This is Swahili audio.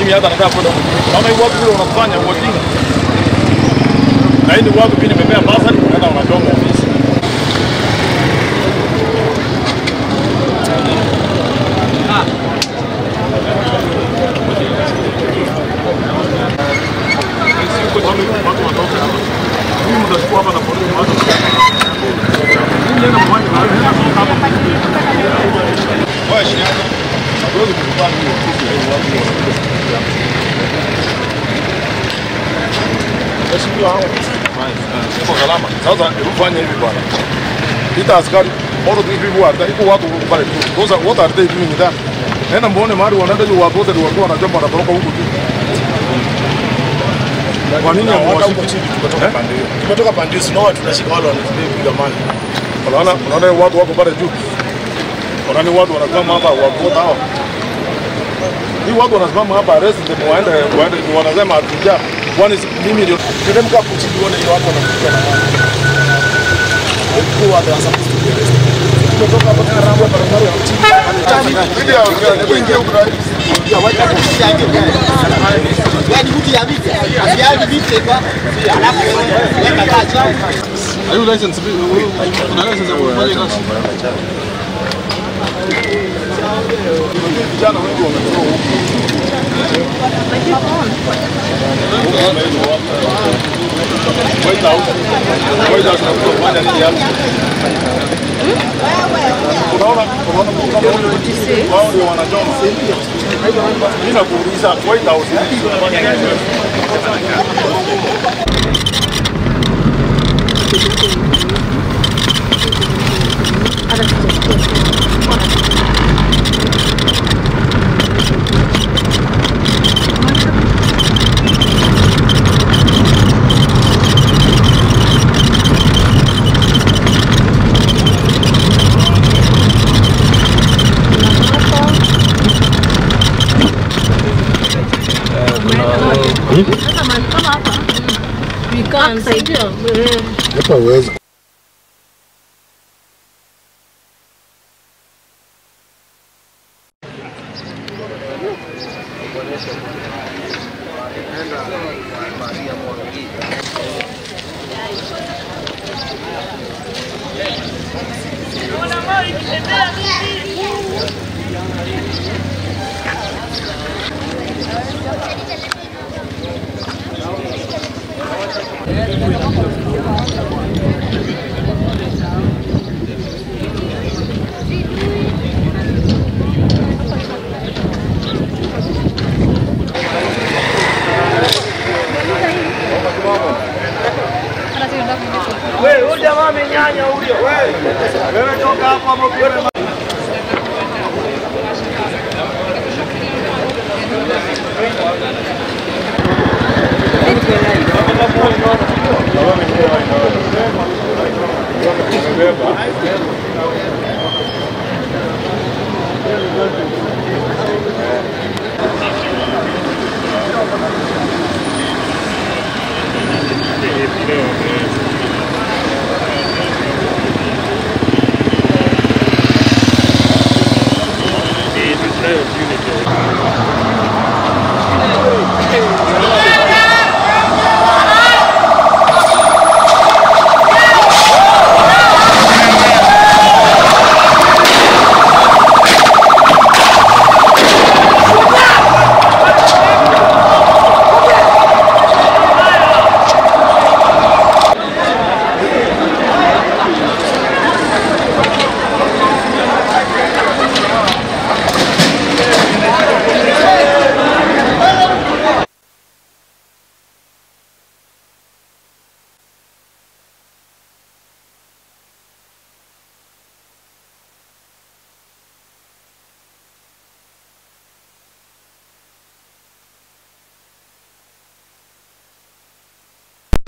mimi hata nataka kwenda kama hiyo watu vile wanafanya wajinga na hii ni watu pia nimepea basari unaenda unachoma ofisi Siku kama watu watoke hapa. Mimi mtachukua hapa na polisi watu. Mimi nenda mwani na wewe hapa. Wewe shida. Hatuwezi kukubali hiyo ofisi ya watu wa Mheshimiwa hao. Siko salama. Sasa hebu fanya hivi bwana. Ita askari all of these people are there. Iko watu pale tu. Those are what are they doing there? Nenda muone mahali wanaenda juu watu wote ni walikuwa wanachoma na toroka huku juu. Kwa nini hamwashiki chini? Tumetoka pande hiyo. Tumetoka pande hiyo, sinaona tunashika wale wanapiga maji. Unaona unaona watu wako pale juu. Unaona watu wanasimama hapa wakota hao. Hii watu wanasimama hapa arrest them waende waende wanasema hatuja. Kwani si- mimi ndio Teremka hapo chini uone hiyo watu wanapiga na maji. Who are the supposed to be arrested? Tumetoka hapa tunaramia barabara ya chini. Are you license? Una license ya kufanya kazi? Vijana wengi wametoka huku. White House. White House inakuja kufanya nini hapa? Unaona, unaona kama wao ndio wanachoma. Mimi nakuuliza White House inafanya nini? Hapa huwezi